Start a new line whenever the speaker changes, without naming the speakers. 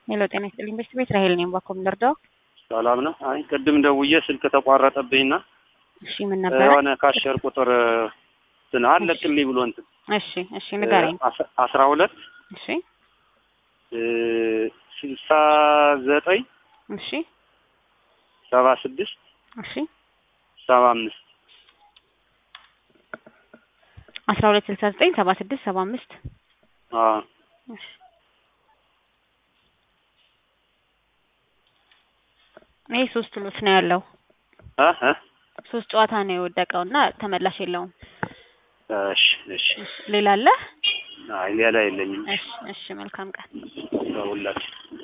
ሄሎ ጤና ይስጥልኝ በሽት ቤት ራሄል ነኝ ባኮ ምንደርደው
ሰላም ነው። አይ ቅድም ደውዬ ስልክ ተቋረጠብኝና
እሺ ምን ነበረ
የሆነ ካሸር ቁጥር እንትን አለቅልኝ ብሎ እንትን
እሺ እሺ ንገረኝ
አስ- አስራ ሁለት
እሺ
ስልሳ ዘጠኝ
እሺ
ሰባ ስድስት
እሺ
ሰባ አምስት
አስራ ሁለት ስልሳ ዘጠኝ ሰባ ስድስት ሰባ አምስት
አዎ
እሺ ይሄ ሶስት ሎት ነው ያለው
እ እ
ሶስት ጨዋታ ነው የወደቀው እና ተመላሽ የለውም
እሺ እሺ
ሌላ አለ
አይ ሌላ የለኝም።
እሺ እሺ መልካም ቀን
ለሁላችን